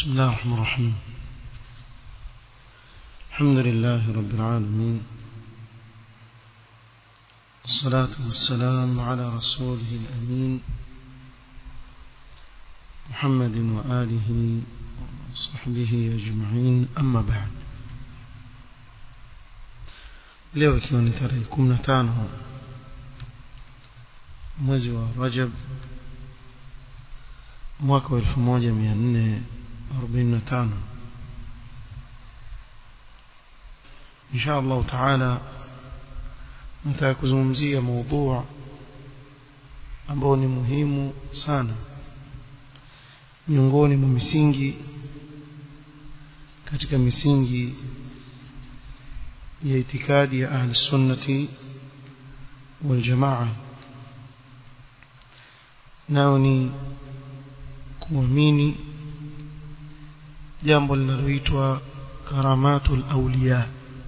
بسم الله الرحمن الرحيم الحمد لله رب العالمين الصلاة والسلام على رسوله الأمين محمد وآله وصحبه أجمعين أما بعد leo ikiwa ni tarehe kumi na tano mwezi wa rajab mwaka wa elfu moja mia nne arobaini na tano insha allahu taala nataka kuzungumzia maudhua ambao ni muhimu sana miongoni mwa misingi katika misingi ya itikadi ya ahli sunnati wal jamaa nao ni kuamini jambo linaloitwa karamatul awliya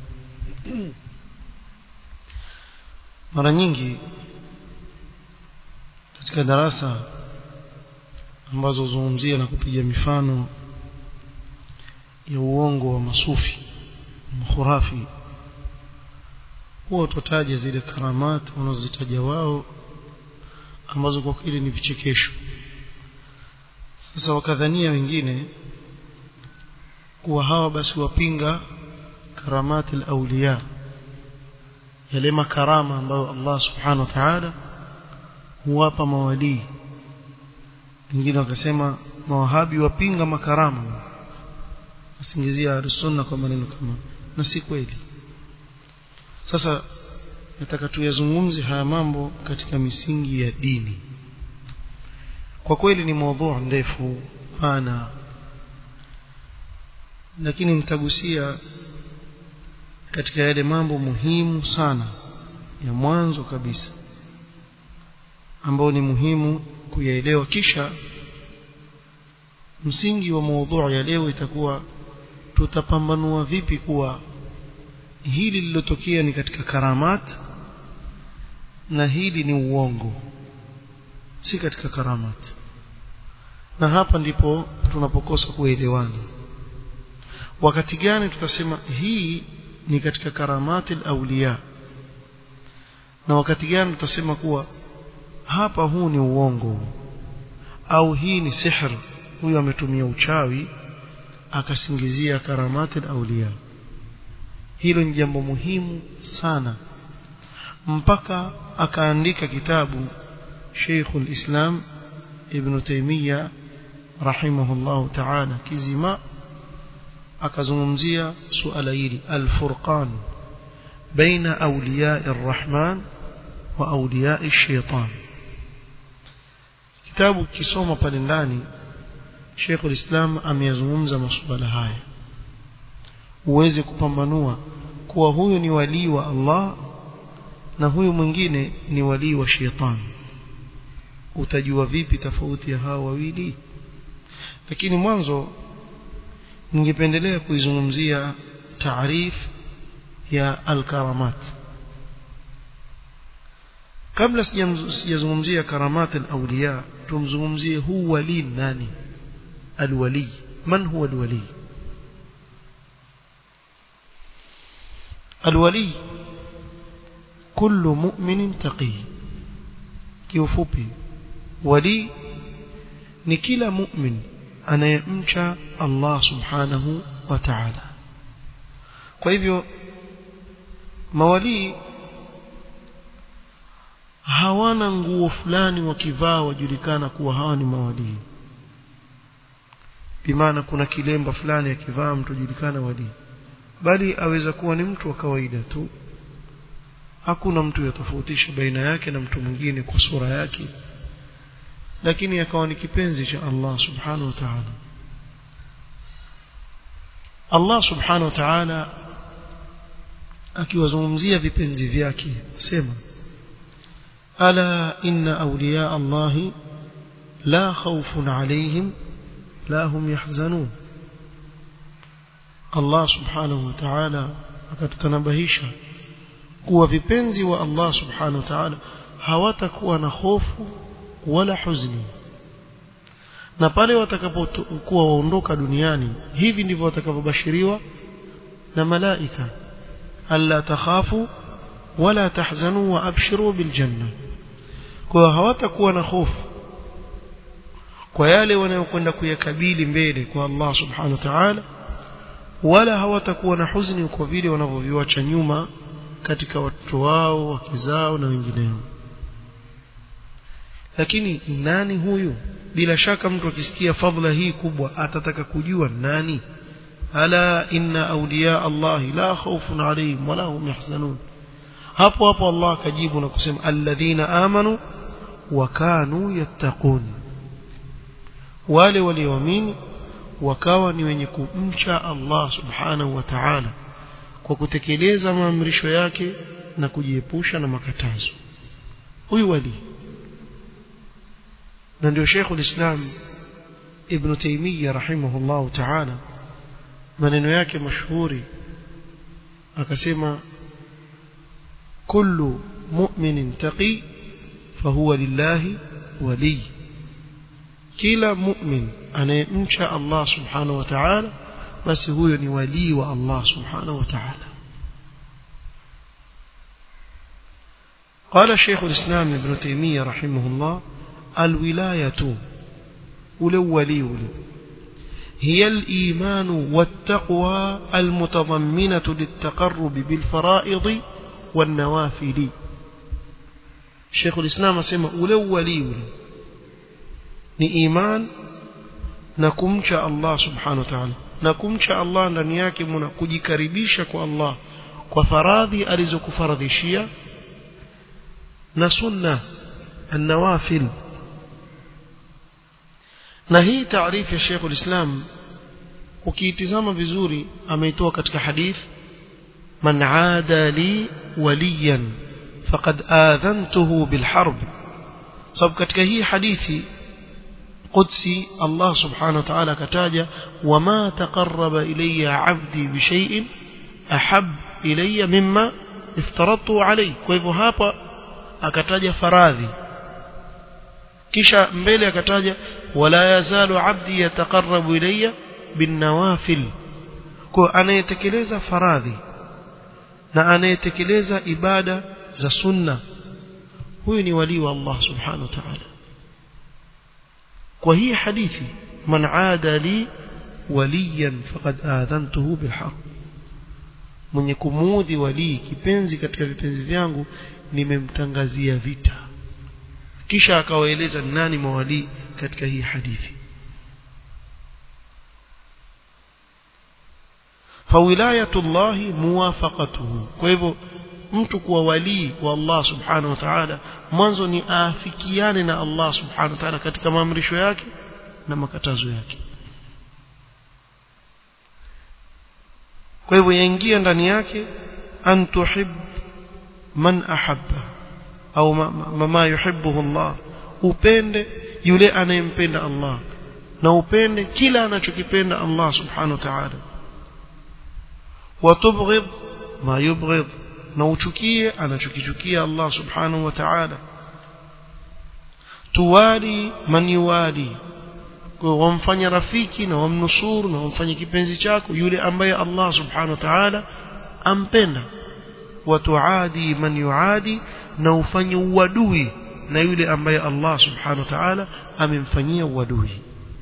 mara nyingi katika darasa ambazo huzungumzia na kupiga mifano ya uongo wa masufi makhurafi huwa tutataja zile karamat wanazozitaja wao ambazo kwa kweli ni vichekesho sasa wakadhania wengine kuwa hawa basi wapinga karamati al-awliya yale makarama ambayo Allah subhanahu wa ta'ala huwapa mawalii wengine wakasema mawahabi wapinga makarama wasingizia al-sunna kwa maneno kama na si kweli sasa nataka tuyazungumze haya mambo katika misingi ya dini kwa kweli ni maudhu ndefu pana lakini nitagusia katika yale mambo muhimu sana ya mwanzo kabisa ambao ni muhimu kuyaelewa kisha msingi wa maudhu ya leo itakuwa tutapambanua vipi kuwa hili lilotokea ni katika karamat na hili ni uongo si katika karamat na hapa ndipo tunapokosa kuelewana wakati gani tutasema hii ni katika karamati al-awliya na wakati gani tutasema kuwa hapa huu ni uongo au hii ni sihr huyu ametumia uchawi akasingizia karamati al-awliya hilo ni jambo muhimu sana mpaka akaandika kitabu Sheikh al-Islam Ibn Taymiyyah rahimahullah ta'ala kizima akazungumzia suala hili al-furqan baina awliya ar-rahman wa awliya ash-shaytan kitabu kisoma pale ndani Sheikh al-Islam ameyazungumza masuala haya uweze kupambanua kuwa huyu ni walii wa Allah na huyu mwingine ni walii wa shetani utajua vipi tofauti ya hawa wawili lakini mwanzo ningependelea kuizungumzia taarif ya al-karamat kabla sijazungumzia karamat al-awliya tumzungumzie huu wali nani al-wali man huwa al-wali الولي كل مؤمن تقي kiufupi wali ni kila mu'min anayemcha Allah subhanahu wa ta'ala kwa hivyo mawali hawana nguo fulani wakivaa wajulikana kuwa hawa ni mawali bimaana kuna kilemba fulani akivaa mtu julikana wali bali aweza kuwa ni mtu wa kawaida tu hakuna mtu yatofautisha baina yake na mtu mwingine kwa sura yake lakini akawa ni kipenzi cha Allah subhanahu wa ta'ala Allah subhanahu wa ta'ala akiwazungumzia vipenzi vyake sema ala inna awliya Allah la khawfun alayhim la hum yahzanun Allah subhanahu wa ta'ala akatutanabahisha kuwa vipenzi wa Allah subhanahu wa ta'ala hawatakuwa na hofu wala huzuni na pale watakapokuwa waondoka duniani hivi ndivyo watakavyobashiriwa na malaika alla takhafu wala tahzanu wa abshiru biljanna kwa hawatakuwa na hofu kwa yale wanayokwenda kuyakabili mbele kwa Allah subhanahu wa ta'ala wala hawatakuwa na huzuni kwa vile wanavyoviacha nyuma katika watoto wao wake zao na wengineo lakini nani huyu bila shaka mtu akisikia fadhila hii kubwa atataka kujua nani ala inna awliya Allah la khawfun alayhim wala hum yahzanun hapo hapo Allah akajibu na kusema alladhina amanu wa kanu yattaqun wale walioamini wakawa ni wenye kumcha Allah subhanahu wa ta'ala kwa kutekeleza maamrisho yake na kujiepusha na makatazo huyu wali na ndio Sheikh ulislam Ibn Taymiyyah rahimahullah ta'ala maneno yake mashuhuri akasema kullu mu'minin taqi fahuwa lillahi wali kila mu'min anayemcha Allah subhanahu wa ta'ala basi huyo ni wali wa Allah subhanahu wa ta'ala قال شيخ الإسلام ابن تيمية رحمه الله الولاية ولولي هي الإيمان والتقوى المتضمنة للتقرب بالفرائض والنوافل شيخ الإسلام اسمه ولولي ni iman na kumcha Allah subhanahu wa ta'ala na kumcha Allah ndani yake mna kujikaribisha kwa Allah kwa faradhi alizokufaradhishia na sunna النوافل na hii taarifu ya Sheikh ulislam ukiitizama vizuri ameitoa katika hadith man aada li waliyan faqad adhantuhu bilharb sababu katika hii hadithi قدسي الله سبحانه وتعالى كتاجة وما تقرب إلي عبدي بشيء أحب إلي مما افترضته عليه كيفو هابا أكتاجة فراذي kisha mbele akataja wala yazalu abdi yataqarrabu ilayya binawafil kwa anayetekeleza faradhi na anayetekeleza ibada za sunna huyu ni wali wa Allah subhanahu wa ta'ala kwa hii hadithi man aada li waliyan faqad adhantuhu bilhaq mwenye kumuudhi wali kipenzi katika vipenzi vyangu nimemtangazia vita kisha akawaeleza nani mawali katika hii hadithi fawilayatullahi muwafaqatuhu kwa hivyo mtu kuwa walii wa Allah subhanahu wa ta'ala mwanzo ni aafikiane na Allah subhanahu wa ta'ala katika maamrisho yake na makatazo yake kwa hivyo yaingia ndani yake an tuhib man ahabba au mama yuhibbuhu Allah upende yule anayempenda Allah na upende kila anachokipenda Allah subhanahu wa ta'ala watubghid ma yubghid na uchukie anachokichukia Allah subhanahu wa ta'ala tuwali man yuwali kwa wamfanya rafiki na wamnusuru na wamfanye kipenzi chako yule ambaye Allah subhanahu wa ta'ala ampenda watuadi man yuadi na ufanye uadui na yule ambaye Allah subhanahu wa ta'ala amemfanyia uadui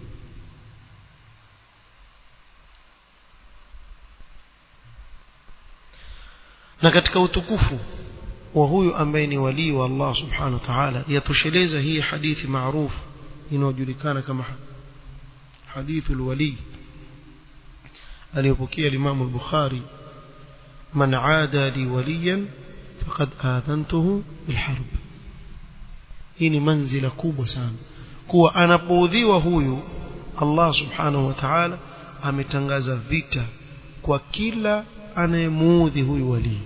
na katika utukufu wa huyu ambaye ni walii wa Allah subhanahu wa ta'ala yatosheleza hii hadithi maarufu inayojulikana kama hadithu alwali aliyopokea Imam al-Bukhari man aada li waliyan faqad adhantuhu bilharb hii ni manzila kubwa sana kuwa anapoudhiwa huyu Allah subhanahu wa ta'ala ametangaza vita kwa kila anayemuudhi huyu walii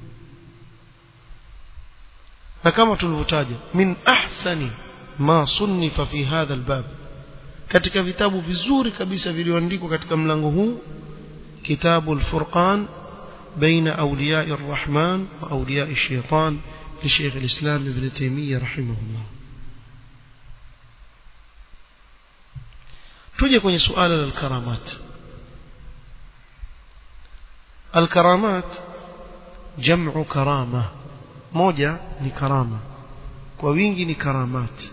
na kama tulivyotaja min ahsani ma sunnifa fi hadha albab katika vitabu vizuri kabisa vilivyoandikwa katika mlango huu kitabu al-furqan بين أولياء الرحمن وأولياء الشيطان لشيخ الإسلام ابن تيمية رحمه الله tuje kwenye suala la karamat الكرامات جمع كرامة moja ni karama kwa wingi ni karamat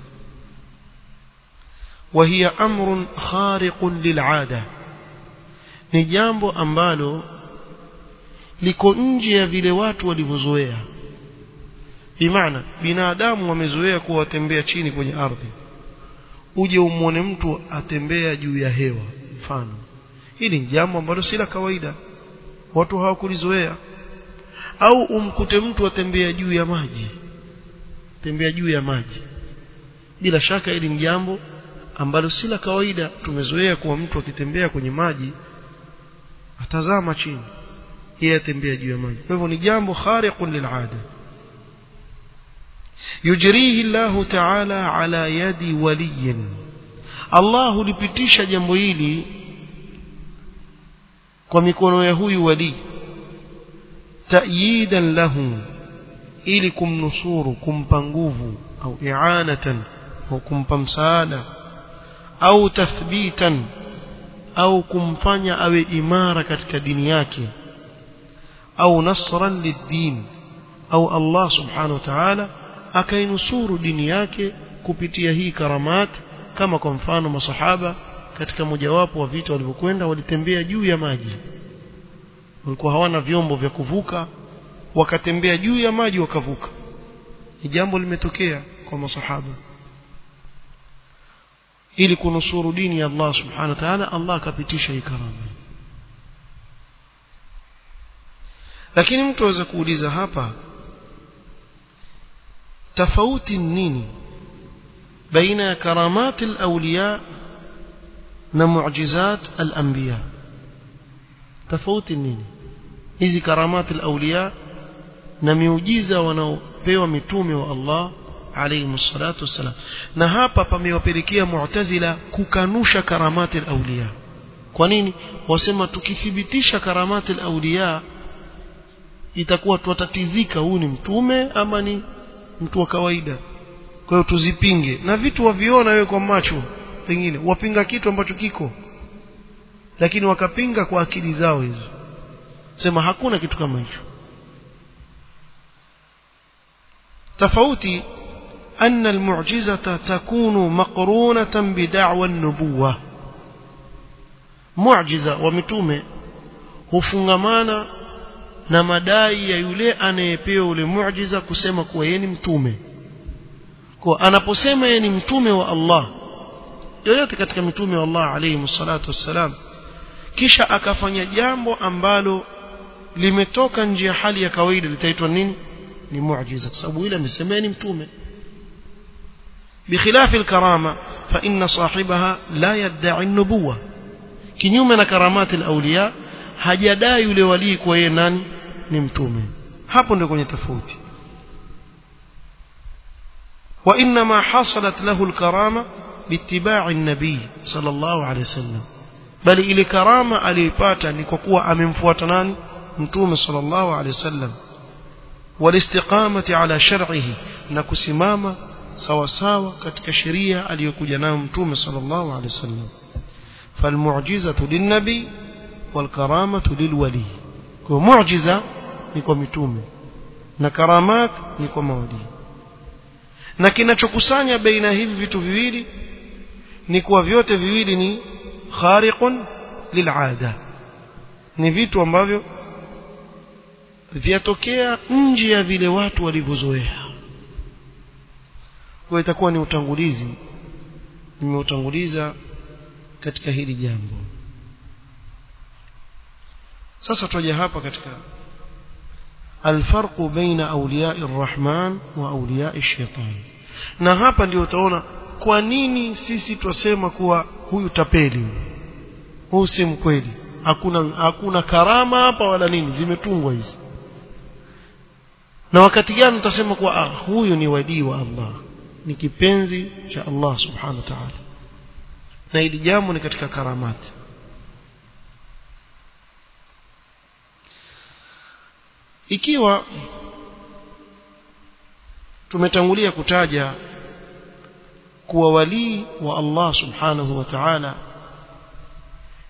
وهي أمر خارق للعادة ni jambo ambalo liko nje ya vile watu walivyozoea bimaana binadamu wamezoea kuwa watembea chini kwenye ardhi uje umwone mtu atembea juu ya hewa mfano hili ni jambo ambalo si la kawaida watu hawakulizoea au umkute mtu atembea juu ya maji tembea juu ya maji bila shaka hili ni jambo ambalo si la kawaida tumezoea kuwa mtu akitembea kwenye maji atazama chini yeye atembea juu ya maji kwa hivyo ni jambo khariqun lil'ada yujrihi Allah ta'ala ala yadi waliyin Allah hulipitisha jambo hili kwa mikono ya huyu wali ta'yidan lahu ili kumnusuru kumpa nguvu au i'anatan au kumpa msaada au tathbitan au kumfanya awe imara katika dini yake au nasran lid-din au Allah subhanahu wa ta'ala akainusuru dini yake kupitia hii karamat kama kwa mfano masahaba katika mojawapo wa vita walivyokwenda walitembea juu ya maji walikuwa hawana vyombo vya kuvuka wakatembea juu ya maji wakavuka ni jambo limetokea kwa masahaba ili kunusuru dini ya Allah subhanahu wa ta'ala Allah akapitisha hii karama lakini mtu aweza kuuliza hapa tofauti nini baina ya karamat al-awliya na mu'jizat al-anbiya tofauti nini hizi karamat al-awliya na miujiza wanaopewa mitume wa Allah alayhi salatu wassalam na hapa pamewapelekea mu'tazila kukanusha karamati al-awliya kwa nini wasema tukithibitisha karamati al-awliya itakuwa tutatizika huu ni mtume ama ni mtu wa kawaida kwa hiyo tuzipinge na vitu waviona wewe kwa macho pengine wapinga kitu ambacho kiko lakini wakapinga kwa akili zao hizo sema hakuna kitu kama hicho tofauti أن المعجزة تكون مقرونة بدعوى النبوة معجزة ومتومة hufungamana na madai ya yule anayepewa ule muujiza kusema kuwa yeye ni mtume kwa anaposema yeye ni mtume wa Allah yoyote katika mitume wa Allah alayhi salatu wassalam kisha akafanya jambo ambalo limetoka nje ya hali ya kawaida litaitwa nini ni muujiza kwa sababu ile amesema ni mtume بخلاف الكرامة فإن صاحبها لا يدعي النبوة kinyume na karamati al-awliya hajadai yule walii kwa yeye nani ni mtume hapo ndio kwenye tofauti wa inma hasalat lahu al-karama biittiba'i an-nabi sallallahu alayhi wasallam bali ile karama aliyopata ni kwa kuwa amemfuata nani mtume sallallahu alayhi wasallam walistiqamati ala shar'ihi na kusimama sawa sawa katika sheria aliyokuja nayo mtume sallallahu alaihi wasallam falmu'jizatu linnabi walkaramatu lilwali kwa mu'jiza ni kwa mitume na karamat ni kwa mawali na kinachokusanya baina hivi vitu viwili ni kuwa vyote viwili ni khariqun lil'ada ni vitu ambavyo vyatokea nje ya vile watu walivyozoea kwa itakuwa ni utangulizi nimeutanguliza katika hili jambo sasa tutaja hapa katika الفرق بين أولياء الرحمن وأولياء الشيطان na hapa ndio utaona kwa nini sisi twasema kuwa huyu tapeli huyu si mkweli hakuna hakuna karama hapa wala nini zimetungwa hizi na wakati gani utasema kuwa ah, huyu ni walii wa Allah ni kipenzi cha Allah subhanahu wa ta'ala na hili jambo ni katika karamati ikiwa tumetangulia kutaja kuwa walii wa Allah subhanahu wa ta'ala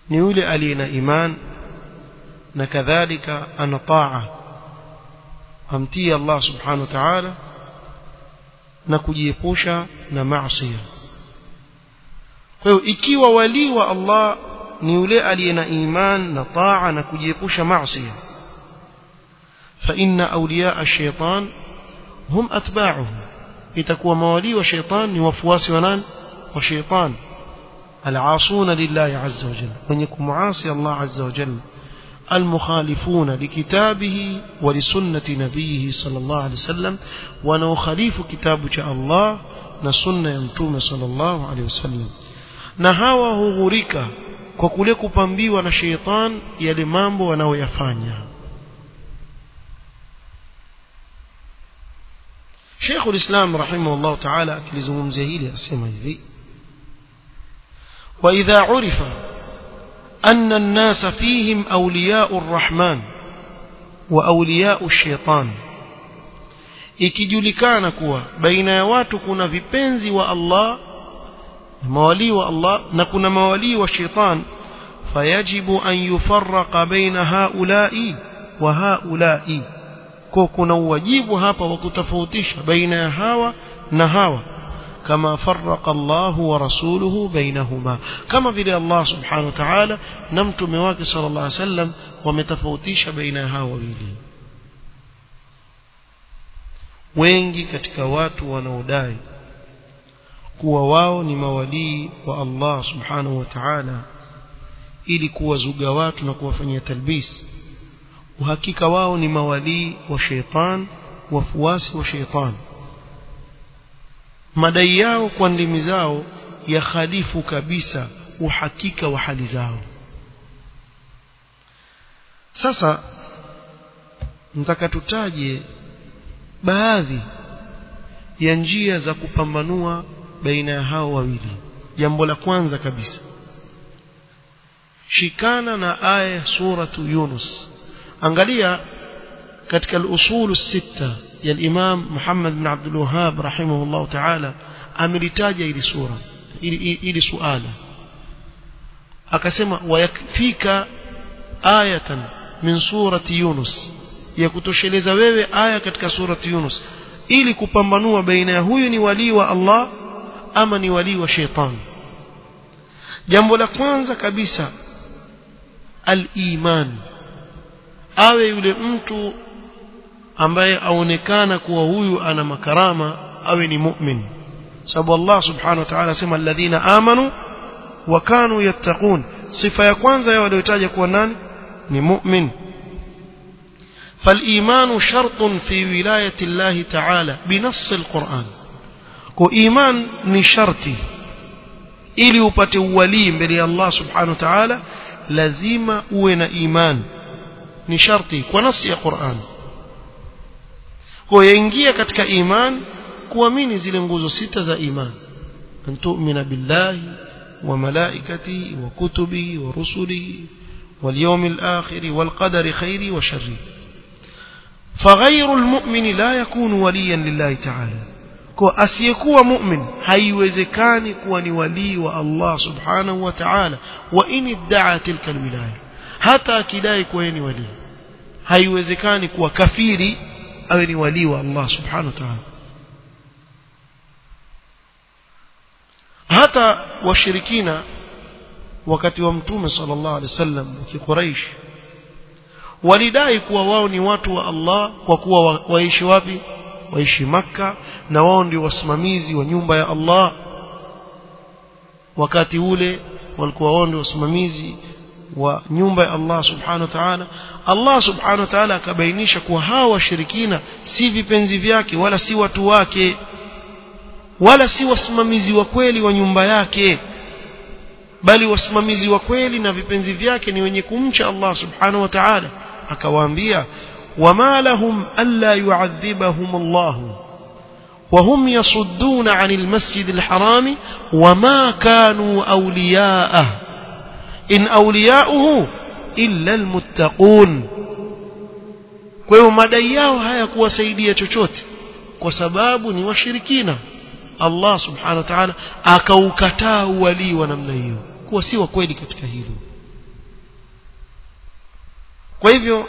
ni yule aliye na iman na kadhalika ana taa amtii Allah subhanahu wa ta'ala na kujiepusha na maasi kwa hiyo ikiwa wali wa Allah ni yule aliye na iman na taa na kujiepusha maasi fa inna awliya ash-shaytan hum atba'uhu itakuwa mawali wa shaytan ni wafuasi wa nani wa shaytan العاصون لله عز وجل من يكون معاصي الله عز وجل المخالفون لكتابه ولسنة نبيه صلى الله عليه وسلم ونخالف كتاب الله نسنة يمتوم صلى الله عليه وسلم نهاوه غريكا kwa kule kupambiwa na sheitan yale mambo wanaoyafanya Sheikh ulislam rahimahullah ta'ala akilizungumzia hili asema hivi وإذا عرف أن الناس فيهم أولياء الرحمن وأولياء الشيطان ikijulikana kuwa baina ya watu kuna vipenzi wa Allah mawali wa Allah na kuna mawali wa shaitan fayajibu an yufarraqa baina haulai wa haulai kwa kuna uwajibu hapa wa kutofautisha baina ya hawa na hawa كما فرق الله ورسوله بينهما كما في الله سبحانه وتعالى نمت مواك صلى الله عليه وسلم ومتفوتيش بينها وبيلي wengi katika watu wanaodai kuwa wao ni mawalii wa Allah subhanahu wa ta'ala ili kuwazuga watu na kuwafanyia talbis uhakika wao ni mawalii wa sheitan wafuasi wa sheitan madai yao kwa ndimi zao ya khalifu kabisa uhakika wa hali zao sasa nataka tutaje baadhi ya njia za kupambanua baina ya hao wawili jambo la kwanza kabisa shikana na aya suratu Yunus angalia katika al-usul sita ya al-Imam Muhammad bin Abdul Wahhab rahimahullah ta'ala amelitaja ili sura ili, ili suala akasema wayakfika ayatan min surati Yunus ya kutosheleza wewe aya katika surati Yunus ili kupambanua baina ya huyu ni wali wa Allah ama ni wali wa shetani jambo la kwanza kabisa al-iman awe yule mtu ambaye aonekana kuwa huyu ana makarama awe ni mu'min sababu Allah subhanahu wa ta'ala asema alladhina amanu wa kanu yattaqun sifa ya kwanza ya waliotaja kuwa nani ni mu'min فالإيمان شرط في ولاية الله تعالى بنص القرآن وإيمان نشرتي ili upate uwalii mbele ya Allah subhanahu wa ta'ala lazima uwe na iman ni sharti kwa nasi ya Qur'an kwa yaingia katika iman kuamini zile nguzo sita za iman an tu'mina billahi wa malaikatihi wa kutubihi wa rusulihi wal yawmil akhir wal qadari khairi wa sharri فغير المؤمن لا يكون وليا لله تعالى kwa asiyekuwa mu'min haiwezekani kuwa ni walii wa Allah subhanahu wa ta'ala wa in idda'a tilka alwilaya hata akidai kuwa ni walii haiwezekani kuwa kafiri awe ni walii wa Allah subhanahu wa ta'ala hata washirikina wakati wa mtume sallallahu alaihi wasallam wa kiquraish walidai kuwa wao ni watu wa Allah kwa kuwa wa, waishi wapi waishi maka na wao ndio wasimamizi wa nyumba ya Allah wakati ule walikuwa wao ndio wasimamizi wa nyumba ya Allah subhanahu wa ta'ala Allah subhanahu wa ta'ala akabainisha kuwa hawa washirikina si vipenzi vyake wala si watu wake wala si wasimamizi wa kweli wa nyumba yake bali wasimamizi wa kweli na vipenzi vyake ni wenye kumcha Allah subhanahu wa ta'ala akawaambia wama lahum alla yu'adhibahum Allah وهم يصدون عن المسجد الحرام وما كانوا أولياءه إن أولياؤه إلا المتقون kwa hiyo madai yao hayakuwasaidia chochote kwa sababu ni washirikina Allah subhanahu wa ta'ala akaukataa uwalii wa namna hiyo kuwa si wa kweli katika hilo kwa hivyo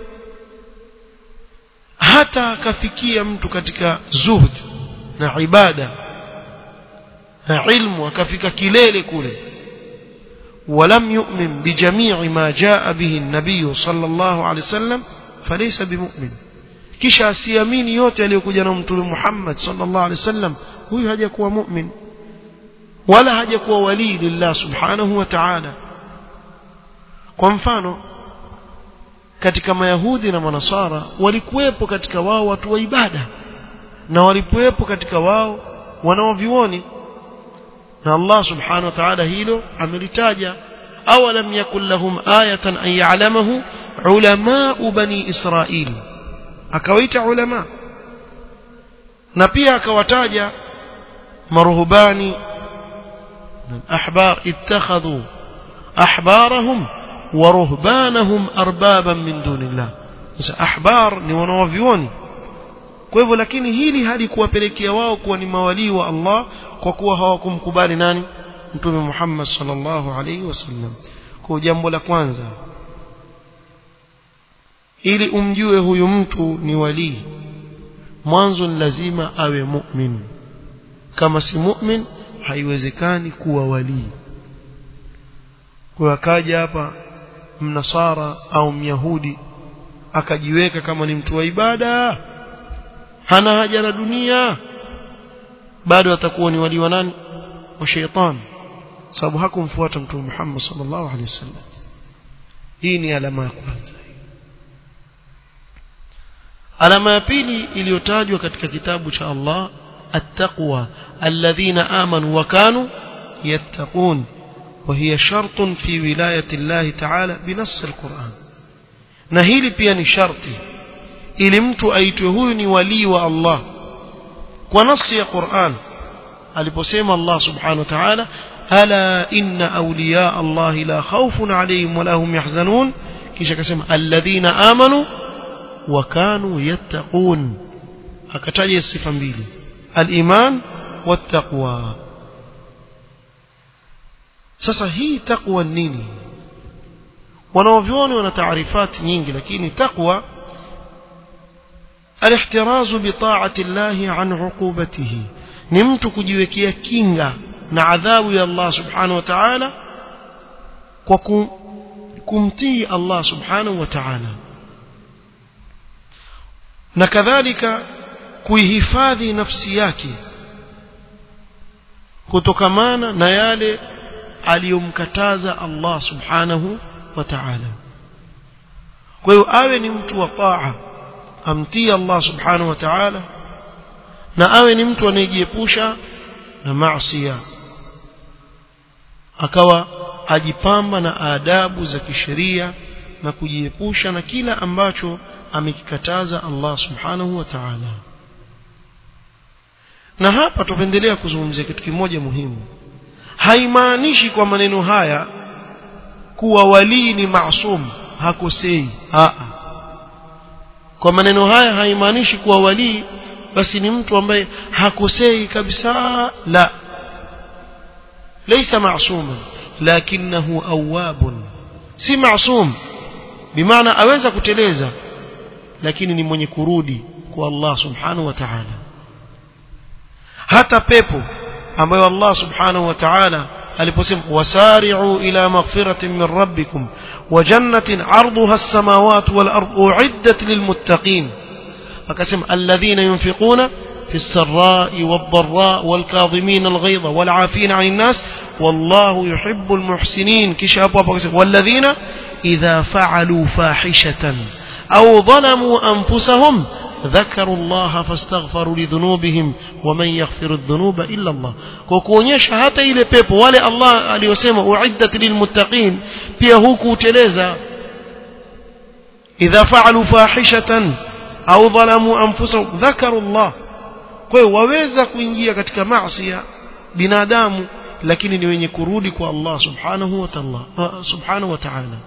hata akafikia mtu katika zuhd na ibada na ilmu akafika kilele kule ولم يؤمن بجميع ما جاء به النبي صلى الله عليه وسلم فليس بمؤمن kisha asiamini yote aliyokuja na mtume Muhammad sallallahu alaihi wasallam huyu hajakuwa mu'min wala hajakuwa wali lillah subhanahu wa ta'ala kwa mfano katika mayahudi na manasara walikuwepo katika wao watu wa ibada na walikuwepo katika wao wanaovioni na Allah subhanahu wa ta'ala hilo amelitaja awalam yakul lahum ayatan an ya'lamahu ulama bani israil akawaita ulama na pia akawataja maruhubani ahbar ittakhadhu ahbarahum wa ruhbanahum arbaban min dunillah sasa ahbar ni wanaovioni kwa hivyo lakini hili halikuwapelekea wao kuwa ni mawalii wa Allah kwa kuwa hawakumkubali nani mtume Muhammad sallallahu alaihi wasallam kwa jambo la kwanza ili umjue huyu mtu ni walii mwanzo ni lazima awe mu'min kama si mu'min haiwezekani kuwa walii kwa akaja hapa mnasara au myahudi akajiweka kama ni mtu wa ibada hana haja na dunia bado atakuwa ni wali wa nani wa sheitan sababu hakumfuata mtume Muhammad sallallahu alaihi wasallam hii ni alama ya kwanza alama ya pili iliyotajwa katika kitabu cha Allah التقوى الذين آمنوا وكانوا يتقون وهي شرط في ولاية الله تعالى بنص القرآن نهيل بيان شرطي ili mtu aitwe huyu ni walii wa Allah kwa nasi ya Qur'an aliposema Allah subhanahu wa ta'ala ala inna awliya Allah la khawfun alayhim wa lahum yahzanun kisha akasema alladhina amanu wa kanu yattaqun akataja sifa mbili al-iman wat-taqwa sasa hii taqwa nini wanaovioni wana taarifati nyingi lakini taqwa الاحتراز بطاعة الله عن عقوبته نمت kujiwekea kinga na adhabu ya Allah subhanahu wa ta'ala kwa kumtii Allah subhanahu wa ta'ala na kadhalika kuihifadhi nafsi yake kutokamana na yale aliyomkataza Allah subhanahu wa ta'ala kwa hiyo awe ni mtu wa taa amtii Allah subhanahu wa ta'ala na awe ni mtu anayejiepusha na maasi akawa ajipamba na adabu za kisheria na kujiepusha na kila ambacho amekikataza Allah subhanahu wa ta'ala na hapa tupendelea kuzungumzia kitu kimoja muhimu haimaanishi kwa maneno haya kuwa walii ni maasum hakosei a kwa maneno haya haimaanishi kuwa walii basi ni mtu ambaye hakosei kabisa la laysa ma'suman lakinahu awwabun si ma'sum bimaana aweza kuteleza lakini ni mwenye kurudi kwa Allah subhanahu wa ta'ala hata pepo ambayo Allah subhanahu wa ta'ala aliposema wasari'u ila maghfiratin min rabbikum wa jannatin 'arduha as-samawati wal ardu u'iddat lilmuttaqin akasema alladhina yunfiquna في السراء والضراء والكاظمين الغيظ والعافين عن الناس والله يحب المحسنين كشاب والذين إذا فعلوا فاحشة أو ظلموا أنفسهم ذكروا الله فاستغفروا لذنوبهم ومن يغفر الذنوب إلا الله kuonyesha hata ile pepo wale Allah aliyosema uiddat lilmuttaqin pia huku teleza idha fa'alu fahishatan au dhalamu anfusahum dhakaru Allah kwa hiyo waweza kuingia katika maasi binadamu lakini ni wenye kurudi kwa Allah subhanahu wa ta'ala subhanahu wa ta'ala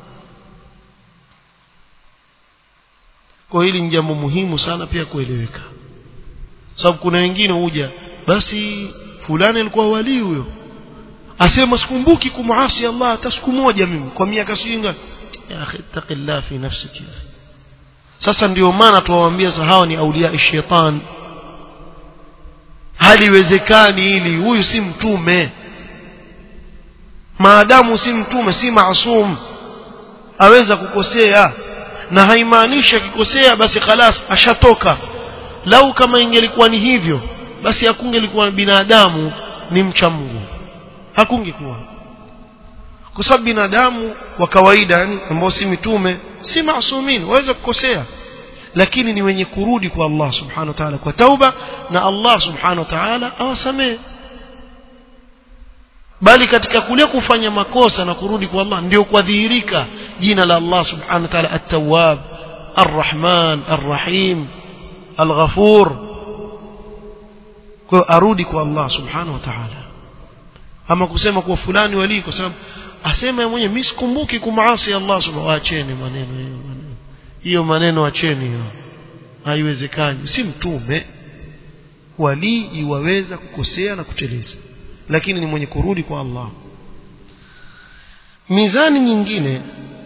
kwa hili ni jambo muhimu sana pia kueleweka sababu kuna wengine huja basi fulani alikuwa wali huyo asema sikumbuki kumuasi Allah hata siku moja mimi kwa miaka singa ya akhi taqillah fi nafsiki sasa ndio maana tuwaambia hawa ni aulia shaitan haliwezekani ili huyu si mtume maadamu si mtume si maasum aweza kukosea na haimaanishi akikosea basi khalas ashatoka lau kama ingelikuwa ni hivyo basi hakungelikuwa binadamu ni mcha Mungu hakungekuwa kwa sababu binadamu wa kawaida yani ambao si mitume si maasumin waweza kukosea lakini ni wenye kurudi kwa Allah subhanahu wa ta'ala kwa tauba na Allah subhanahu wa ta'ala awasamehe bali katika kule kufanya makosa na kurudi kwa Allah ndio kudhihirika jina la Allah subhanahu wa ta'ala at-tawwab ar-rahman ar-rahim al-ghafur kwa arudi kwa Allah subhanahu wa ta'ala ama kusema kuwa fulani wali kwa sababu asema yeye mwenyewe mimi sikumbuki kumaasi Allah subhanahu acheni maneno hiyo maneno hiyo maneno acheni hiyo haiwezekani si mtume wali iwaweza kukosea na kuteleza lakini ni mwenye kurudi kwa Allah mizani nyingine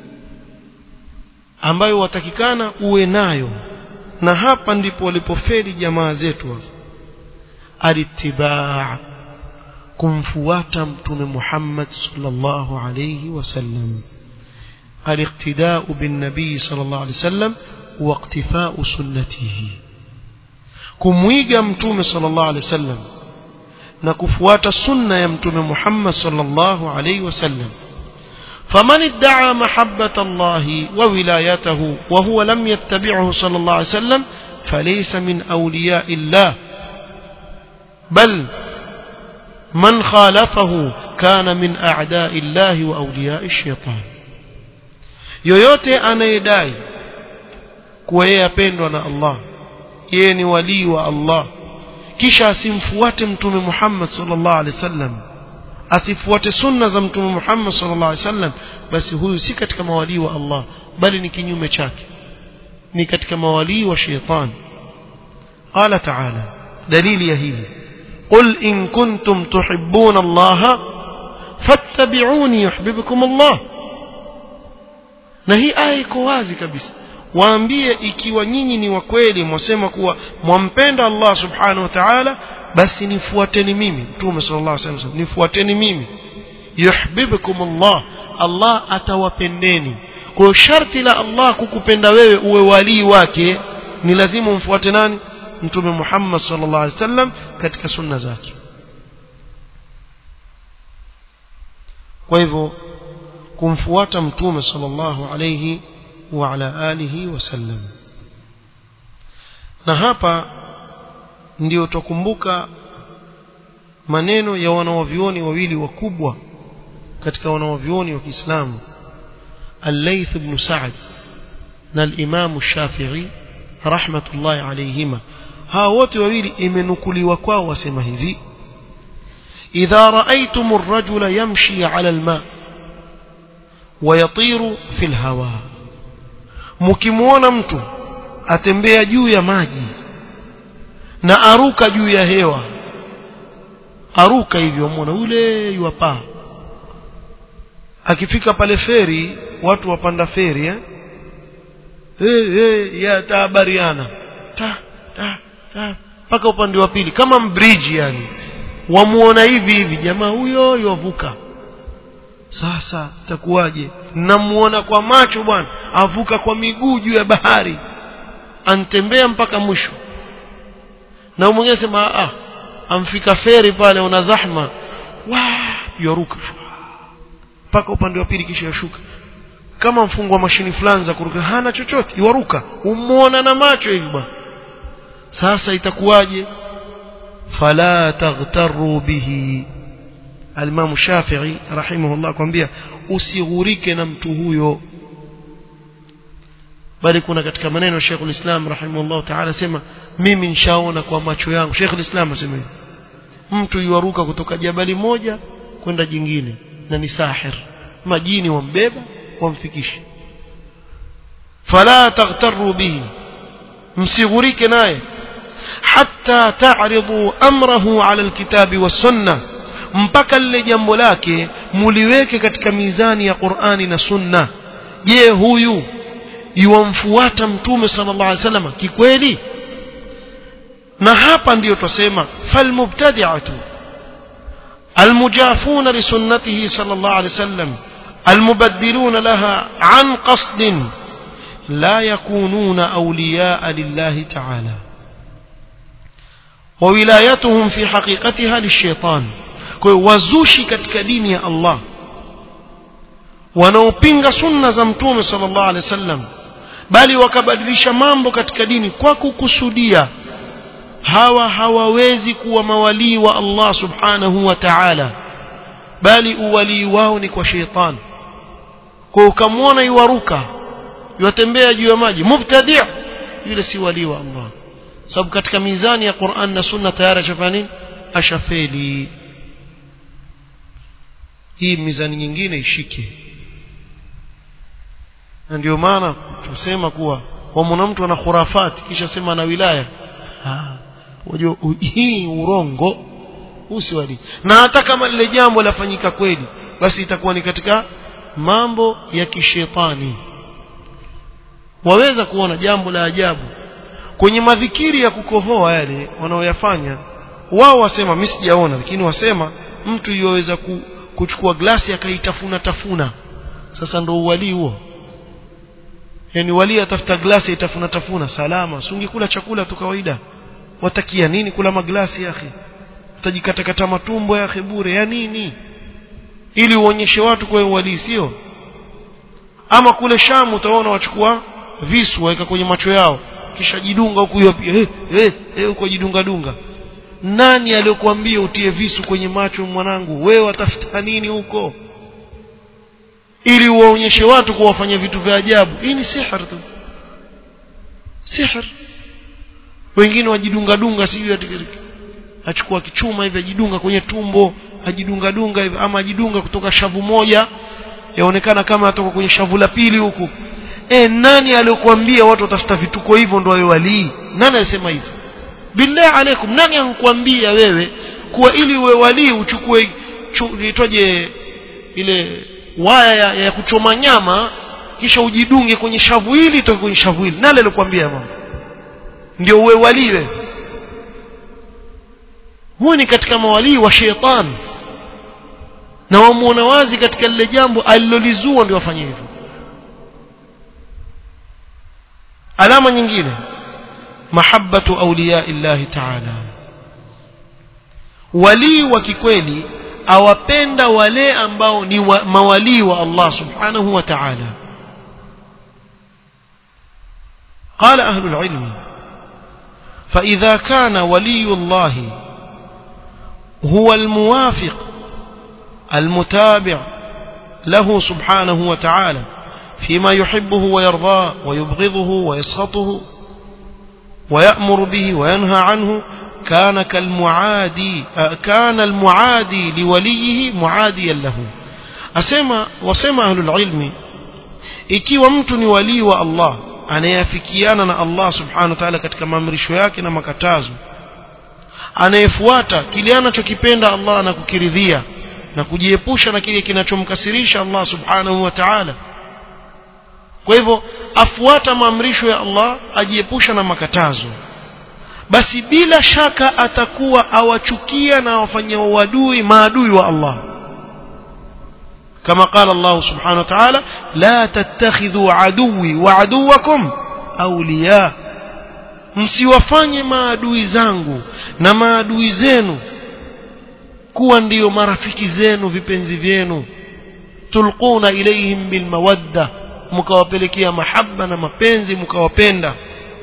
ambayo watakikana uwe nayo na hapa ndipo walipofeli jamaa zetu alitibaa kumfuata mtume Muhammad sallallahu alayhi wasallam الاقتداء بالنبي صلى الله عليه وسلم واقتفاء سنته kumwiga mtume sallallahu alaihi wasallam na kufuata sunna ya mtume Muhammad sallallahu alaihi wasallam فمن ادعى محبة الله وولايته وهو لم يتبعه صلى الله عليه وسلم فليس من أولياء الله بل من خالفه كان من أعداء الله وأولياء الشيطان yoyote anayedai kuwa yeye apendwa na Allah yeye ni walii wa Allah kisha asimfuate mtume Muhammad sallallahu alaihi wasallam asifuate sunna za mtume Muhammad sallallahu alaihi wasallam basi huyu si katika mawalii wa Allah bali ni kinyume chake ni katika mawalii wa sheitan qala ta'ala dalili ya hili qul in kuntum tuhibbuna Allah fattabi'uni yuhibbukum Allah na hii aya iko wazi kabisa waambie ikiwa nyinyi ni wa kweli mwasema kuwa mwampenda Allah subhanahu wa ta'ala basi nifuateni mimi mtume sallallahu alaihi wasallam nifuateni mimi yuhibbukum Allah Allah atawapendeni kwa sharti la Allah kukupenda wewe uwe walii wake ni lazima umfuate nani mtume Muhammad sallallahu alaihi wasallam katika sunna zake kwa hivyo kumfuata mtume sallallahu alayhi wa ala alihi wasallam na hapa ndio tukumbuka maneno ya wanawavioni wawili wakubwa katika wanawavioni wa Kiislamu Al-Layth ibn Sa'd na al-Imam Shafi'i rahmatullahi alayhima hawa wote wawili imenukuliwa kwao wasema hivi idha ra'aytum ar-rajula yamshi 'ala al-ma' ويطير في الهواء mkimuona mtu atembea juu ya maji na aruka juu ya hewa aruka hivyo muona ule yuwapaa akifika pale feri watu wapanda feri eh hey, hey, ya taabariana ta ta ta mpaka upande wa pili kama mbridge yani wamuona hivi hivi jamaa huyo yovuka sasa itakuwaje namuona kwa macho bwana avuka kwa miguu juu ya bahari antembea mpaka mwisho na mwingine sema ah amfika feri pale una zahma wa yoruka mpaka upande wa pili kisha yashuka kama mfungwa mashini fulani za kuruka hana chochote yuaruka umuona na macho hivi bwana sasa itakuwaje fala taghtaru bihi Al-Imam Shafi'i rahimahullah kwambia usighurike na mtu huyo bali kuna katika maneno Sheikh al-Islam rahimahullah ta'ala sema mimi nishaona kwa macho yangu Sheikh al-Islam asema mtu yuaruka kutoka jabali moja kwenda jingine na ni sahir majini wambeba wamfikishe fala taghtaru bihi msighurike naye hatta ta'ridu amrahu 'ala al-kitabi was-sunnah mpaka lile jambo lake muliweke katika mizani ya Qur'ani na Sunna je huyu yuwamfuata mtume sallallahu alaihi wasallam kikweli na hapa ndiyo twasema falmubtadi'atu المجافون لسنته صلى الله عليه وسلم المبدلون لها عن قصد لا يكونون أولياء لله تعالى وولايتهم في حقيقتها للشيطان وزوشي katika dini ya Allah wanaopinga sunna za mtume sallallahu alaihi wasallam bali wakabadilisha mambo katika dini kwa kukusudia hawa hawawezi kuwa mawalii wa Allah subhanahu wa ta'ala bali uwalii wao ni kwa sheitan kwa ukamwona yuwaruka yuwatembea juu ya maji mubtadi' yule si walii wa Allah sababu katika mizani ya Qur'an na Sunna tayari ashafanya nini ashafeli hii mizani nyingine ishike na ndio maana tunasema kuwa wamwona mtu ana khurafati kisha sema na wilaya unajua hii urongo usiwali na hata kama lile jambo lafanyika kweli basi itakuwa ni katika mambo ya kishetani waweza kuona jambo la ajabu kwenye madhikiri ya kukohoa yale wanaoyafanya wao wasema mimi sijaona lakini wasema mtu yoweza ku, kuchukua glasi akaitafuna tafuna sasa ndo uwalii huo yani wali atafuta glasi itafuna tafuna salama sungikula chakula tu kawaida watakia nini kula maglasi yake utajikatakata matumbo yake bure ya nini ili uonyeshe watu kwa wali sio ama kule Shamu utaona wachukua visu waweka kwenye macho yao kisha jidunga huku hiyo pia eh eh eh huko jidunga dunga nani aliyokuambia utie visu kwenye macho mwanangu wewe watafuta nini huko ili uwaonyeshe watu kuwa wafanya vitu vya ajabu hii ni sihir tu sihir wengine wajidunga dunga sijui achukua kichuma hivi ajidunga kwenye tumbo ajidunga dunga hivi ama ajidunga kutoka shavu moja yaonekana kama atoka kwenye shavu la pili huku e nani aliyokuambia watu watafuta vituko hivyo ndio wawe walii nani alisema hivyo billahi alaikum nani ankuambia wewe kuwa ili uwe walii uchukue itoje ile waya ya, ya kuchoma nyama kisha ujidunge kwenye shavu hili toke kwenye shavu hili nani alikwambia mama ndio uwe waliwe huyu ni katika mawalii wa shetani na wamuona wazi katika lile jambo alilolizua ndio wafanye hivyo alama nyingine mahabbatu awliya illahi ta'ala walii wa kikweli awapenda wale ambao ni wa, mawalii wa Allah subhanahu wa ta'ala قال أهل العلم فإذا كان ولي الله هو الموافق المتابع له سبحانه وتعالى فيما يحبه ويرضاه ويبغضه ويسخطه ويأمر به وينهى عنه كان كالمعادي كان المعادي لوليه معاديا له أسمى وسمى أهل العلم ikiwa mtu ni walii wa Allah anayeafikiana na Allah subhanahu wa ta'ala katika maamrisho yake na makatazo anayefuata kile anachokipenda Allah na kukiridhia na kujiepusha na kile kinachomkasirisha Allah subhanahu wa ta'ala kwa hivyo afuata maamrisho ya Allah ajiepusha na makatazo basi bila shaka atakuwa awachukia na awafanyia uadui maadui wa Allah كما قال الله سبحانه وتعالى لا تتخذوا عدوي وعدوكم أولياء msiwafanye maadui zangu na maadui zenu kuwa ndiyo marafiki zenu vipenzi vyenu tulquna ilayhim bilmawadda mkawapelekea mahaba na mapenzi mkawapenda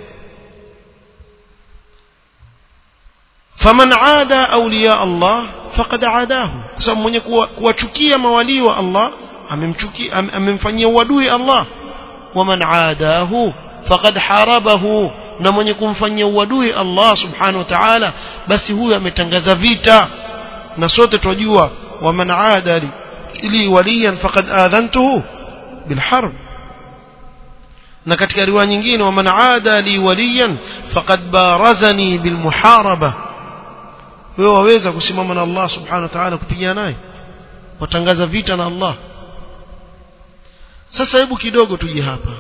faman aada awliya Allah faqad aadahu kwa sababu mwenye kuwachukia mawalii wa Allah amemchukia amemfanyia uadui Allah waman aadahu faqad harabahu na mwenye kumfanyia uadui Allah subhanahu wa ta'ala basi huyo ametangaza vita na sote twajua waman aada li waliyan faqad adhantuhu bilharb na katika riwaya nyingine waman aada li waliyan faqad barazani bilmuharaba wewe waweza kusimama na Allah subhanahu wa ta'ala kupigana naye watangaza vita na Allah sasa hebu kidogo tuje hapa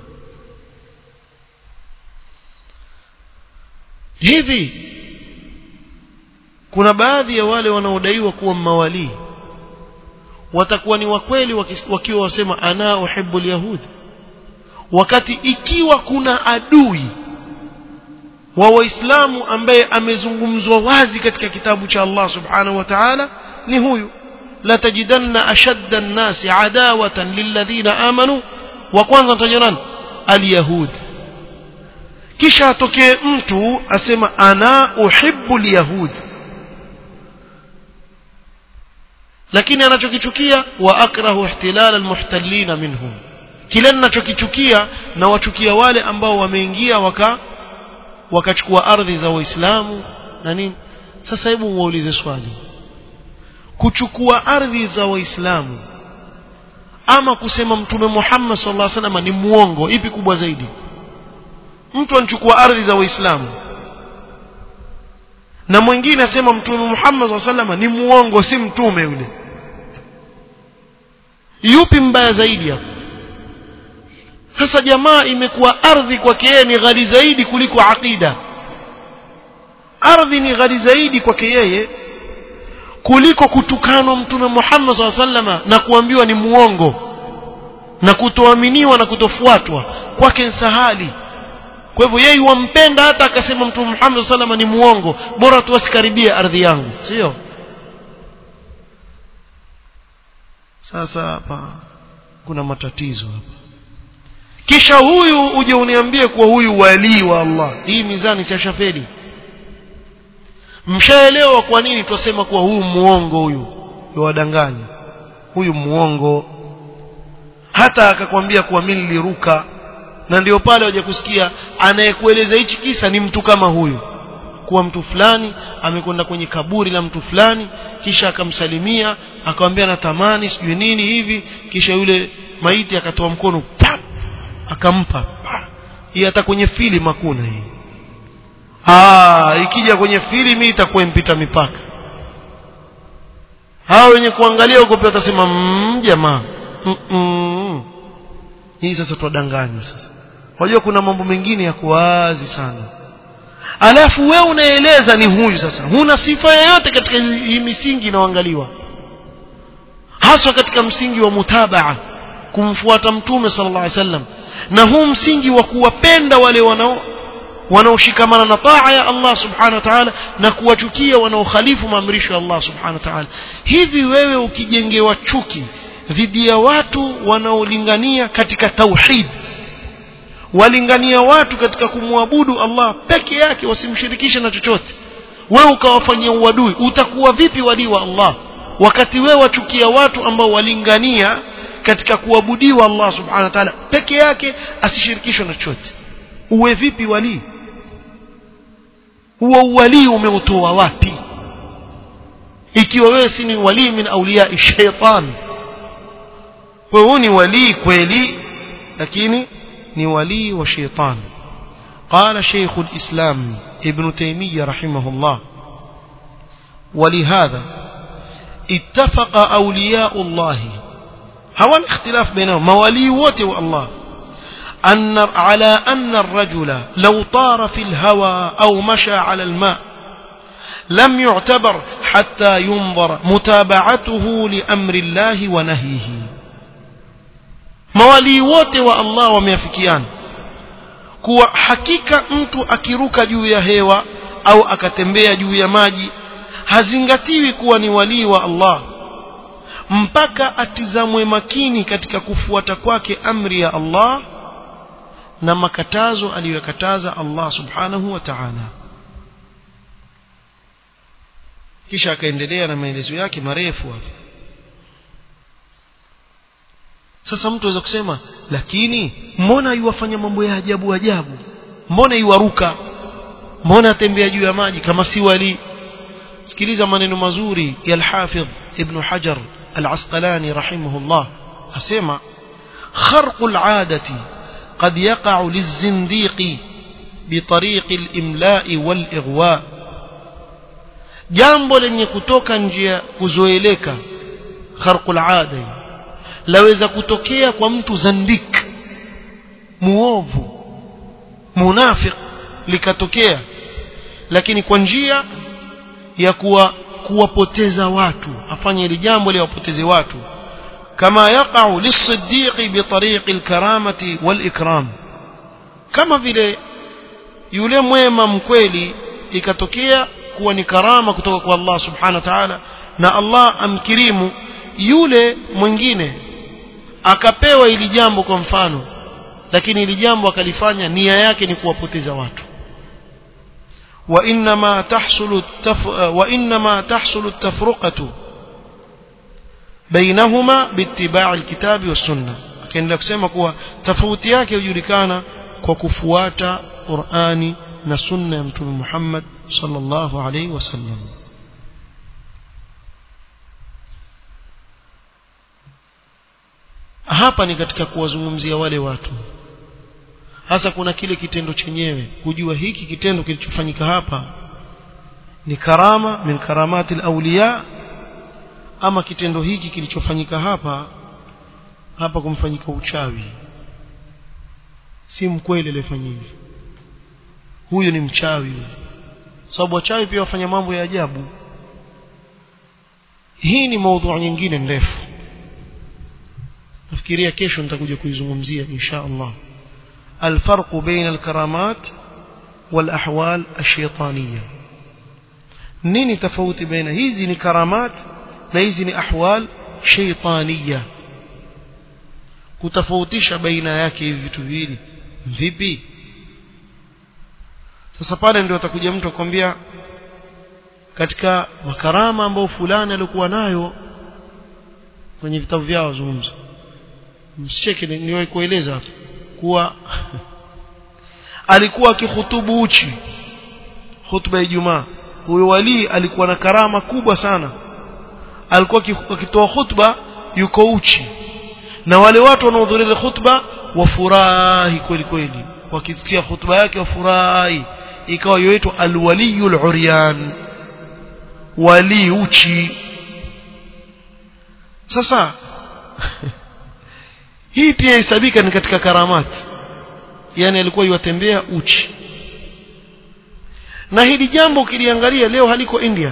hivi kuna baadhi ya wale wanaodaiwa kuwa mawalii watakuwa ni wakweli wakiwa wasema ana uhibbu alyahud wakati ikiwa kuna adui wa waislamu ambaye amezungumzwa wazi katika kitabu cha Allah subhanahu wa ta'ala ni huyu la tajidanna ashadda an-nasi adawatan lilladhina amanu wa kwanza mtajanani alyahud kisha atokee mtu asema ana uhibbu alyahud lakini anachokichukia wa akrahu ihtilal almuhtallina minhum kile ninachokichukia na wachukia wale ambao wameingia waka wakachukua ardhi za waislamu na nini sasa hebu muulize swali kuchukua ardhi za waislamu ama kusema mtume Muhammad sallallahu alaihi wasallam ni muongo ipi kubwa zaidi mtu anachukua ardhi za waislamu na mwingine asema mtume Muhammad sallallahu alaihi wasallam ni muongo si mtume yule yupi mbaya zaidi hapo sasa jamaa imekuwa ardhi kwake yeye ni ghali zaidi kuliko aqida ardhi ni ghali zaidi kwake yeye kuliko kutukanwa mtume Muhammad SAW na kuambiwa ni muongo na kutoaminiwa na kutofuatwa kwake sahali kwa hivyo yeye wampenda hata akasema mtume Muhammad SAW ni muongo bora tu asikaribie ardhi yangu sio sasa hapa kuna matatizo hapa kisha huyu uje uniambie kuwa huyu walii wa Allah hii mizani si shafeli mshaelewa kwa nini twasema kuwa huyu muongo huyu yawadanganya huyu muongo hata akakwambia kuwa mimi niliruka na ndio pale waje kusikia anayekueleza hichi kisa ni mtu kama huyu kuwa mtu fulani amekwenda kwenye kaburi la mtu fulani kisha akamsalimia akamwambia natamani sijui nini hivi kisha yule maiti akatoa mkono pap akampa hii hata kwenye filamu hakuna hii ah ikija kwenye filamu itakuwa impita mipaka hao wenye kuangalia huko pia watasema mmm jamaa mm -mm. hii sasa twadanganywa sasa wajua kuna mambo mengine ya kuwazi sana alafu wewe unaeleza ni huyu sasa huna sifa yoyote katika hii misingi inayoangaliwa haswa katika msingi wa mutabaa kumfuata mtume sallallahu alaihi wasallam na huu msingi wa kuwapenda wale wanao wanaoshikamana na taa ya Allah subhanahu wa ta'ala na kuwachukia wanaokhalifu maamrisho ya Allah subhanahu wa ta'ala hivi wewe ukijengewa chuki dhidi ya watu wanaolingania katika tauhid walingania watu katika kumwabudu Allah peke yake wasimshirikishe na chochote wewe ukawafanyia uadui utakuwa vipi walii wa Allah wakati wewe wachukia watu ambao walingania katika kuabudiwa Allah subhanahu wa ta'ala peke yake asishirikishwe na chochote uwe vipi walii huo uwalii umeutoa wapi ikiwa wewe si ni walii min auliya shaitan wewe ni walii kweli lakini ni walii wa shaitan قال شيخ الإسلام ابن تيمية رحمه الله ولهذا اتفق أولياء الله هو الاختلاف بينهم موالي وتو الله أن على أن الرجل لو طار في الهوى أو مشى على الماء لم يعتبر حتى ينظر متابعته لأمر الله ونهيه mawalii wote wa Allah wameafikiana kuwa hakika mtu akiruka juu ya hewa au akatembea juu ya maji hazingatiwi kuwa ni walii wa Allah mpaka atizamwe makini katika kufuata kwake amri ya Allah na makatazo aliyokataza Allah subhanahu wa ta'ala kisha akaendelea na maelezo yake marefu hapo sasa mtu aweza kusema lakini mbona yuwafanya mambo ya ajabu ajabu mbona yuwaruka mbona atembea juu ya maji kama si wali sikiliza maneno mazuri ya al-Hafidh Ibn Hajar al-Asqalani rahimahullah asema kharqul adati قد يقع للزنديق بطريق الإملاء والإغواء jambo lenye kutoka njia kuzoeleka kharqul ada laweza kutokea kwa mtu zandik muovu munafiq likatokea lakini kwa njia ya kuwa kuwapoteza watu afanye hili jambo liwapoteze watu kama yaqau lisiddiqi bitariqi alkaramati walikram kama vile yule mwema mkweli ikatokea kuwa ni karama kutoka kwa Allah subhanahu wa ta'ala na Allah amkirimu yule mwingine akapewa ili jambo kwa mfano lakini ili jambo akalifanya nia yake ni kuwapoteza watu وإنما تحصل التف... وإنما تحصل التفرقة بينهما باتباع الكتاب والسنة akaendelea kusema kuwa tofauti yake hujulikana kwa kufuata Qur'ani na sunna ya Mtume Muhammad sallallahu alaihi wasallam hapa ni katika kuwazungumzia wale watu hasa kuna kile kitendo chenyewe kujua hiki kitendo kilichofanyika hapa ni karama min karamati alawliya ama kitendo hiki kilichofanyika hapa hapa kumfanyika uchawi si mkweli aliyefanya hivi huyu ni mchawi sababu wachawi pia wafanya mambo ya ajabu hii ni maudhu nyingine ndefu nafikiria kesho nitakuja kuizungumzia insha Allah الفرق بين الكرامات والأحوال الشيطانية نيني تفوت بين هذه كرامات نيزني أحوال شيطانية kutofautisha baina yake hivi vitu viwili vipi sasa pale ndio atakuja mtu akwambia katika makarama ambayo fulani alikuwa nayo kwenye vitabu vyao zungumza msicheke niwahi kueleza hapa kuwa alikuwa akihutubu uchi hutuba ya Ijumaa huyo wali alikuwa na karama kubwa sana alikuwa akitoa hutuba yuko uchi na wale watu wanaohudhuria hutuba wafurahi kweli kweli wakisikia hutuba yake wafurahi ikawa yoitwa alwaliyul uryan wali uchi sasa hii pia hesabika ni katika karamati yani alikuwa yuwatembea uchi na hili jambo ukiliangalia leo haliko India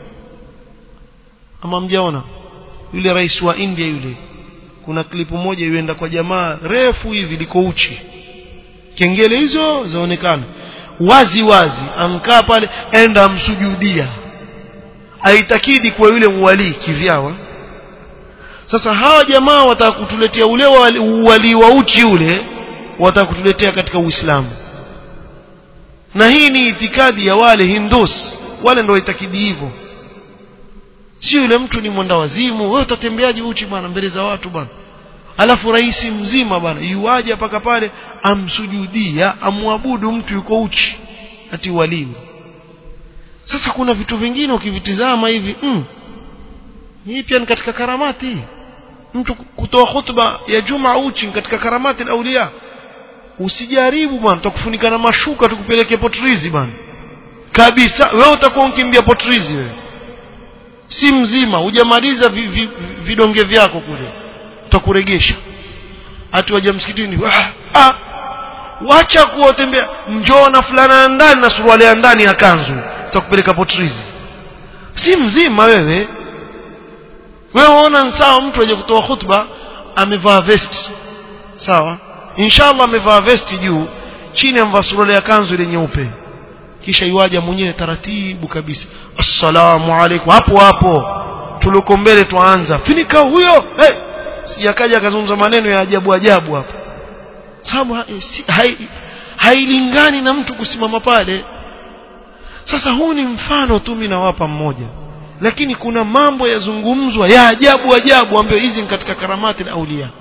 ama mjaona yule rais wa India yule kuna klipu moja yuenda kwa jamaa refu hivi liko uchi kengele hizo zaonekana wazi wazi amkaa pale enda amsujudia aitakidi kwa yule mwali kivyawa sasa hawa jamaa wataka kutuletea ule wali wa uchi ule wataka kutuletea katika Uislamu na hii ni itikadi ya wale hindus wale ndio itakidi hivyo si yule mtu ni mwenda wazimu wewe utatembeaje uchi bwana mbele za watu bwana alafu rais mzima bwana yuaje paka pale amsujudia amwabudu mtu yuko uchi ati walimu sasa kuna vitu vingine ukivitizama hivi mm, hii pia ni katika karamati mtu kutoa hutuba ya juma uchi katika karamati aulia usijaribu bwana tutakufunika na mashuka tukupeleke potrizi bwana kabisa wewe utakuwa unkimbia potrizi wewe si mzima hujamaliza vi, vi, vidonge vyako kule tutakuregesha hati waja msikitini ah, ah, wacha kuotembea njoo na fulana ya ndani na suruali ya ndani ya kanzu tutakupeleka potrizi si mzima wewe wewe ona sawa mtu aje kutoa khutba amevaa vest sawa inshallah amevaa vesti juu chini amevaa suruali ya kanzu ile nyeupe kisha iwaja mwenyewe taratibu kabisa assalamu alaikum hapo hapo tuliko mbele tuanza finika huyo hey! sijakaja akazungumza maneno ya ajabu ajabu hapo sababu hailingani hai na mtu kusimama pale sasa huu ni mfano tu mimi nawapa mmoja lakini kuna mambo yazungumzwa ya ajabu ajabu ambayo hizi ni katika karamati na aulia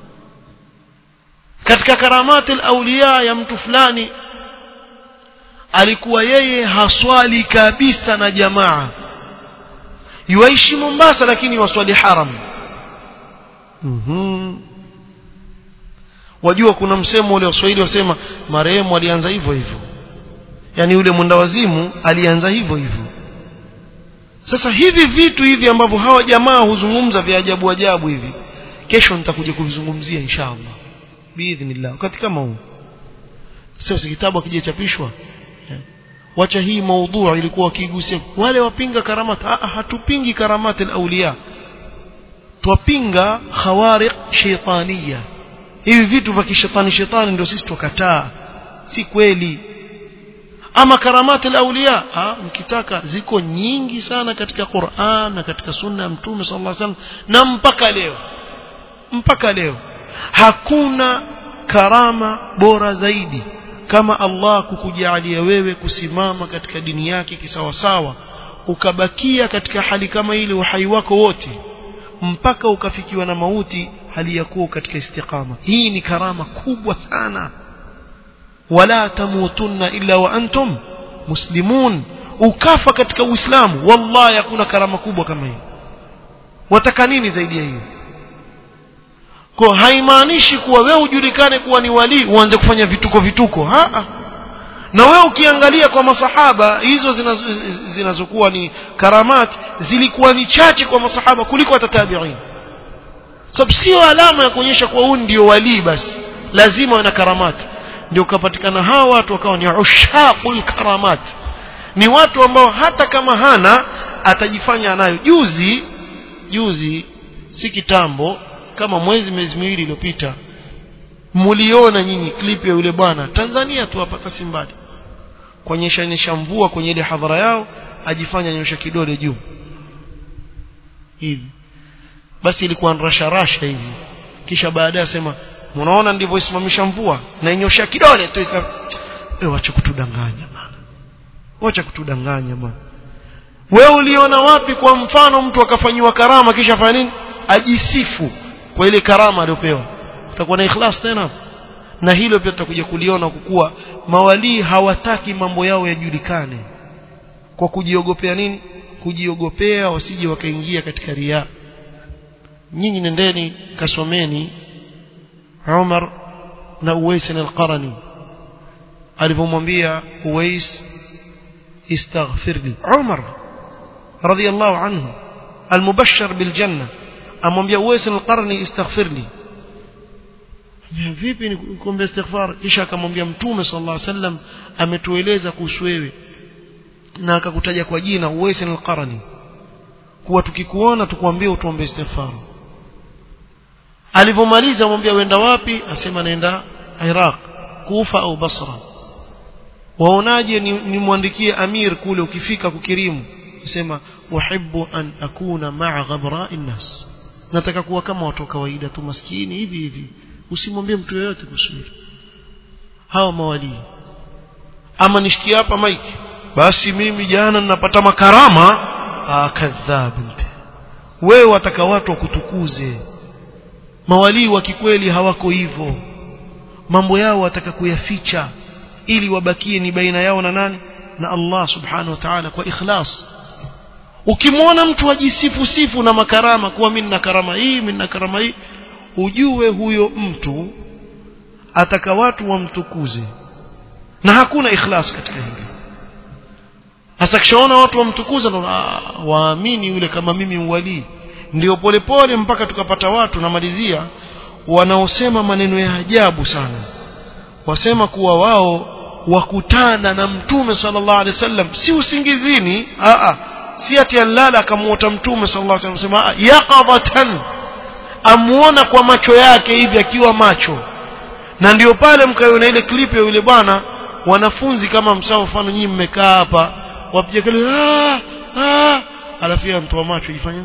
katika karamati aulia ya mtu fulani alikuwa yeye haswali kabisa na jamaa yuaishi Mombasa lakini waswali haram mhm wajua kuna msemo ule waswahili wasema marehemu alianza hivyo hivyo yani yule mwenda wazimu alianza hivyo hivyo sasa hivi vitu hivi ambavyo hawa jamaa huzungumza vya ajabu ajabu hivi kesho nitakuja kuvizungumzia inshallah biidhnillah wakati kama huu sio si kitabu akijachapishwa wacha hii maudhu ilikuwa wakigusia wale wapinga karamat ah, hatupingi karamat al-awliya twapinga khawariq shaytaniya hivi vitu vya kishetani shetani ndio sisi tukataa si kweli ama karamati al-awliya mkitaka ziko nyingi sana katika Qur'an na katika sunna ya mtume sallallahu alaihi wasallam na mpaka leo mpaka leo hakuna karama bora zaidi kama Allah kukujalia wewe kusimama katika dini yake kisawasawa ukabakia katika hali kama ile uhai wako wote mpaka ukafikiwa na mauti hali ya kuwa katika istiqama hii ni karama kubwa sana wala tamutunna illa wa antum muslimun ukafa katika uislamu wallahi hakuna karama kubwa kama hiyo wataka nini zaidi ya hiyo kwa haimaanishi kuwa wewe ujulikane kuwa ni wali uanze kufanya vituko vituko ha na wewe ukiangalia kwa masahaba hizo zinazokuwa ni karamat zilikuwa ni chache kwa masahaba kuliko hata tabi'in sababu sio alama ya kuonyesha kuwa huyu ndio wali basi lazima wana karamat ndio ukapatikana hawa watu wakawa ni ushaqul karamat ni watu ambao hata kama hana atajifanya anayo juzi juzi si kitambo kama mwezi miezi miwili iliyopita muliona nyinyi clip ya yule bwana Tanzania tu hapa Kasimbali kuonyesha nyesha mvua kwenye ile hadhara yao ajifanya nyosha kidole juu hivi basi ilikuwa rasha rasha hivi kisha baadaye asema mnaona ndivyoisimamisha mvua na inyosha kidole tu ika wewe acha kutudanganya bana acha kutudanganya bana wewe uliona wapi kwa mfano mtu akafanyiwa karama kisha afanya nini ajisifu kwa ile karama aliyopewa utakuwa na ikhlas tena na hilo pia tutakuja kuliona kukuwa mawalii hawataki mambo yao yajulikane kwa kujiogopea nini kujiogopea wasije wakaingia katika ria nyinyi nendeni kasomeni Umar na Uwais al-Qarani alipomwambia Uwais istaghfirli Umar radiyallahu anhu المبشر بالجنه amwambia Uwais al-Qarni istaghfirli vipi nikuombe istighfar kisha akamwambia mtume sallallahu alaihi wasallam ametueleza kuhusu wewe na akakutaja kwa jina Uwais al-Qarni kuwa tukikuona tukwambie utuombe istighfar alivomaliza amwambia wenda wapi asema naenda Iraq Kufa au Basra waonaje nimwandikie ni amir kule ukifika kukirimu asema uhibbu an akuna ma'a ghabra'i nas nataka kuwa kama watu wa kawaida tu maskini hivi hivi usimwambie mtu yeyote kusudi hawa mawali ama nishikie hapa mike basi mimi jana ninapata makarama ah kadhab wewe wataka watu wakutukuze mawalii wa kikweli hawako hivyo mambo yao wataka kuyaficha ili wabakie ni baina yao na nani na Allah subhanahu wa ta'ala kwa ikhlas ukimwona mtu ajisifu sifu na makarama kuwa mimi nina karama hii mimi nina karama hii ujue huyo mtu ataka watu wamtukuze na hakuna ikhlas katika hili hasa kishaona watu wamtukuza ndo waamini yule kama mimi mwalii ndio polepole mpaka tukapata watu namalizia wanaosema maneno ya ajabu sana wasema kuwa wao wakutana na mtume sallallahu alaihi wasallam si usingizini a a si ati alala akamuota mtume sallallahu alaihi wasallam yaqadatan amuona kwa macho yake hivi akiwa macho na ndio pale mkaiona ile clip ya yule bwana wanafunzi kama msao mfano nyinyi mmekaa hapa wapiga kelele ah ah alafu ya mtu wa macho jifanya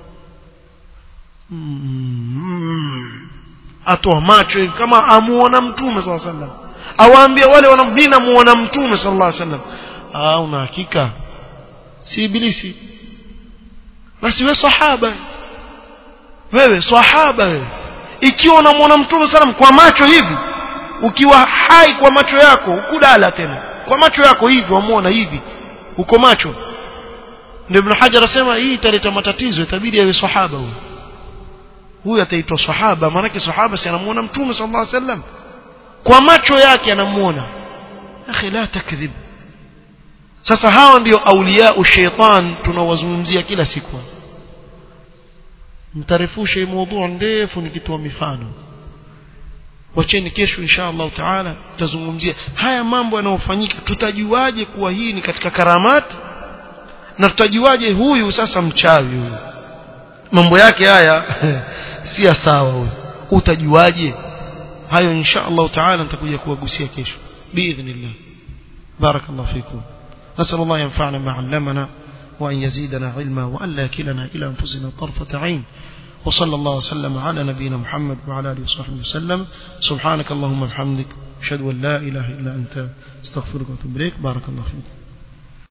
mm, atoa macho hivi kama amuona mtume sallallahu alaihi wasallam awaambia wale wanambina muona mtume sallallahu alaihi wasallam ah una hakika si ibilisi basi wewe sahaba wewe sahaba wewe ikiwa unamwona mtume sallam kwa macho hivi ukiwa hai kwa macho yako ukudala tena kwa macho yako hivi wamuona hivi uko macho ndio ibn hajar asema hii italeta matatizo itabidi awe sahaba huyo huyu ataitwa sahaba maanake sahaba si anamuona mtume sallallahu alaihi wasallam kwa macho yake anamuona akhi la takdhib sasa hao ndio aulia shaitan tunawazungumzia kila siku mtarefusha hii mada ndefu nikitoa mifano wacheni kesho insha Allah taala tutazungumzia haya mambo yanayofanyika tutajuaje kuwa hii ni katika karamat na tutajuaje huyu sasa mchawi huyu mambo yake haya si sawa huyu utajuaje hayo insha Allah taala nitakuja kuwagusia kesho باذن بارك الله فيكم نسال الله ينفعنا ما علمنا وان يزيدنا علما وان لا يكلنا الى انفسنا طرفه عين وصلى الله وسلم على نبينا محمد وعلى اله وصحبه وسلم سبحانك اللهم وبحمدك اشهد ان لا اله الا انت استغفرك واتوب اليك بارك الله فيك